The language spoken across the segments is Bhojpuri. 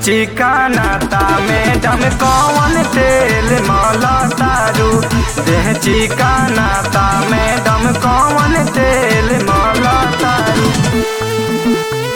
चिकानाता मैडम कौन तेल मला तारू देह चिकानाता मैडम कौन तेल मला तारू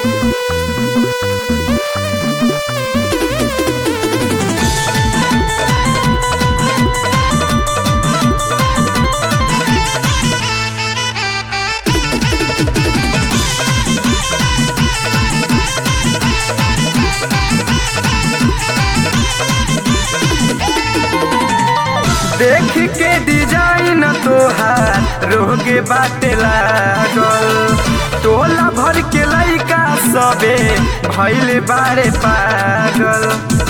देख के डिजाइन तोहार रोगे बाटे लागल टोला भर के लइका सबे भैले बारे पागल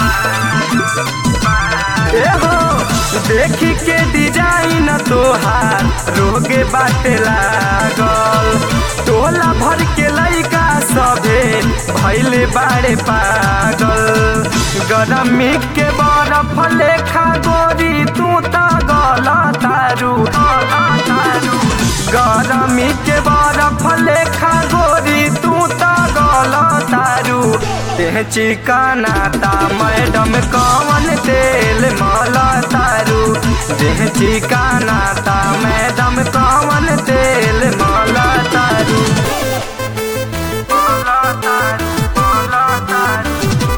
एहो देख के डिजाइन तोहार रोगे बाटे लागल टोला भर के लइका सबे भैले बारे पागल गरमी के बरफ लेखा गोरी तू त गल तारू गरमी के बरफ लेखा गोरी तू त गल तारू देह चिकनाता मैडम कौन तेल मल तारू देह चिकनाता मैडम कौन तेल मल तारू मल तारू मल तारू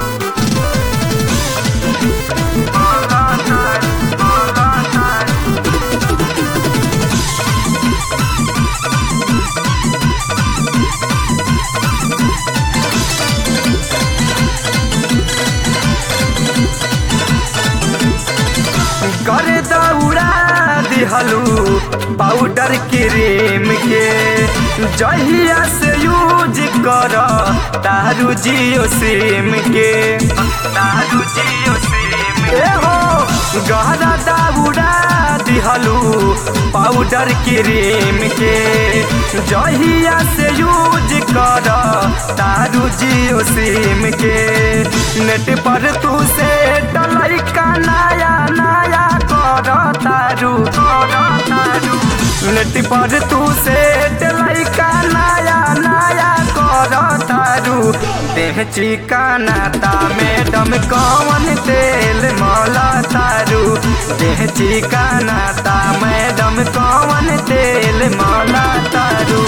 कर दौड़ा दिहलू पाउडर क्रीम के जहिया से यूज कर तारू जियो सिम के तारू जियो सिम ए हो गहरा दौड़ा दिहलू पाउडर क्रीम के जहिया से यूज कर तारू जियो सिम के नेट पर तू से डलाई का नया नया कर तारू कर तारू नेट पर तू से डलाई का नया नया कर तारू देह चिकनाता मैडम कौन तेल मला तारू देह चिकनाता मैडम कौन तेल मला तारू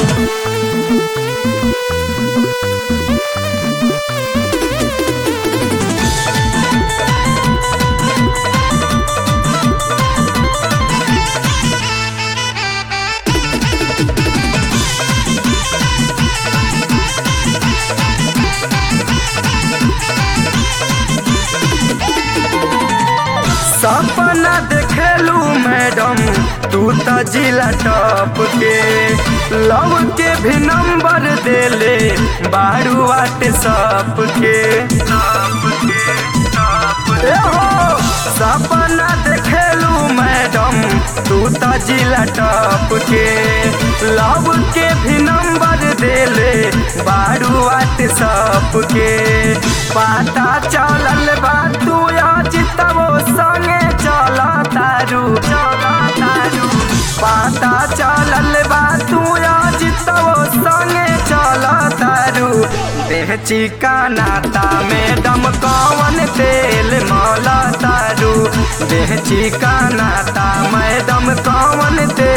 सपना देखेलू मैडम तू त जिला टॉप के लव के भी नंबर देले बारू व्हाट्सअप के ए हो सपना देखेलू मैडम तू त जिला टॉप के लव के भी नंबर देले बारू व्हाट्सअप के पता चलल बा तू जितबो संगे चल तारू चल तारू पता चलल बा तू जितबो संगे चल तारू देह चिकनाता मैडम कौन तेल मल तारू देह चिकनाता मैडम कौन तेल